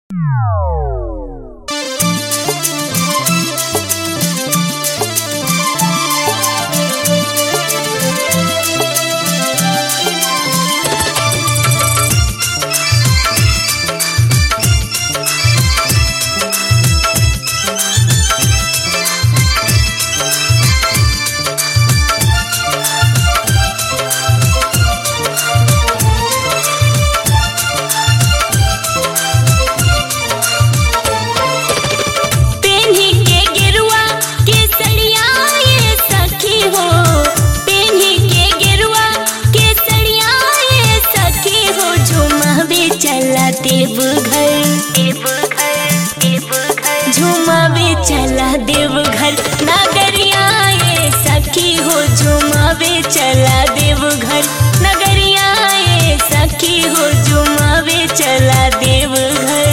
झुमावे चला देवघर नगरिया ये सखी हो झुमावे चला देवघर नगरिया ये सखी हो झुमावे चला देवघर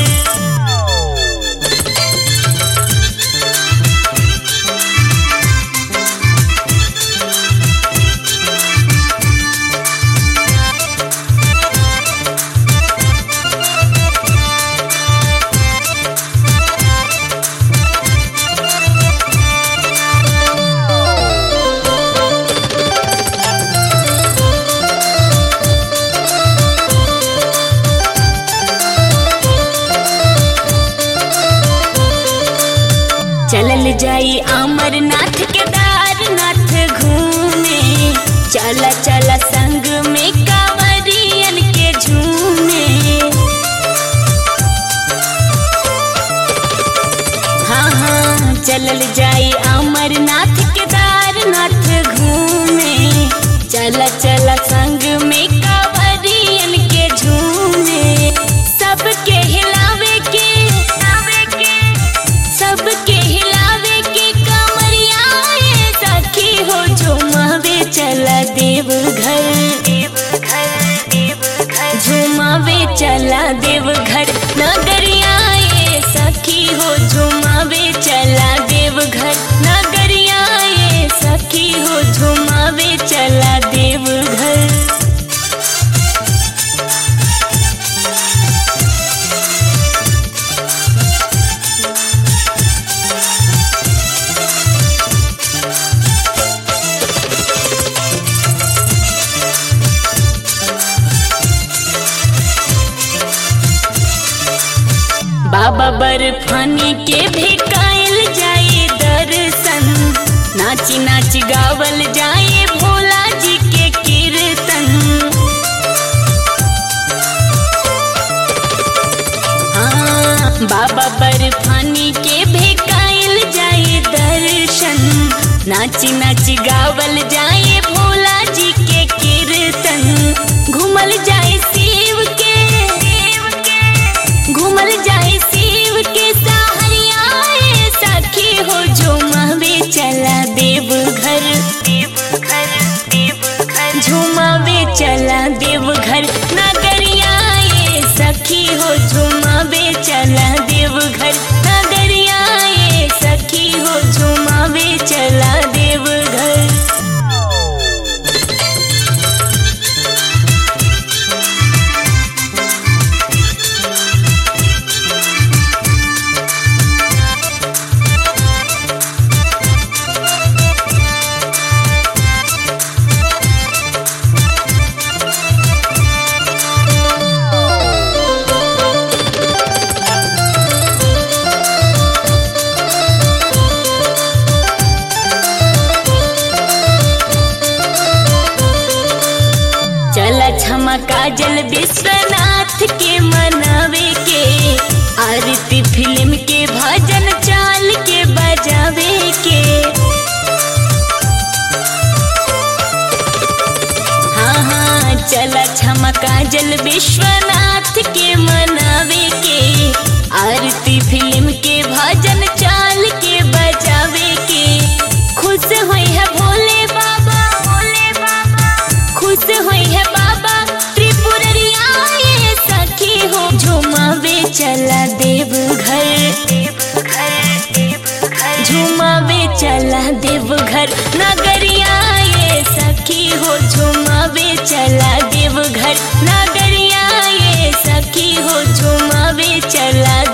चलल जाई अमरनाथ केदारनाथ घूमे चला चला संग में कांवरियन के झूमे हाँ हाँ चलल जाई अमरनाथ केदारनाथ घूमे चला चला संग में कांवरियन के झूमे सबके हिलावे के हिलावे के सबके हिलावे के कमरिया ये सखी हो झुमावे चला देवघर देवघर देवघर झुमावे चला देवघर नगरिया ये सखी हो झुमावे चला देवघर नगरिया ये सखी हो झुमावे चला देवघर बाबा बर्फानी के भी कायल जाए दर्शन नाची नाची गावल जाए भोला जी के कीर्तन हाँ बाबा बर्फानी के भी कायल जाए दर्शन नाची नाची गावल जाए भोला जी के कीर्तन घूमल जाए शिव के शिव के घूमल जाए शिव के सहरिया ये सखी हो झुमावे चला देवघर देवघर देवघर झुमावे चला देवघर नगरिया ये सखी हो झुमावे चला देवघर नगरिया ये सखी हो झुमावे चला देवघर चला क्षमा काजल विश्वनाथ के मनावे के आरती फिल्म के भजन चाल के बजावे के हाँ हाँ चला क्षमा काजल विश्वनाथ के मनावे के आरती फिल्म के भजन चाल के बजावे के खुश हुई है भोले बाबा भोले बाबा खुश हुई है बाबा त्रिपुररिया ये सखी हो झुमावे चला देवघर देवघर देवघर झुमावे चला देवघर नगरिया ये सखी हो झुमावे चला देवघर नगरिया ये सखी हो झुमावे चला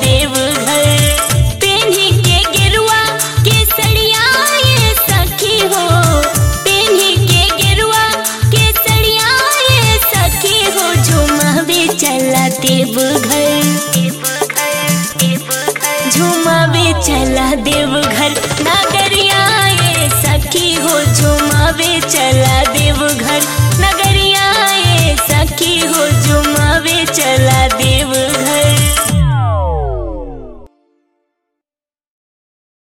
झुमावे चला देवघर नगरिया ये सखी हो झुमावे चला देवघर नगरिया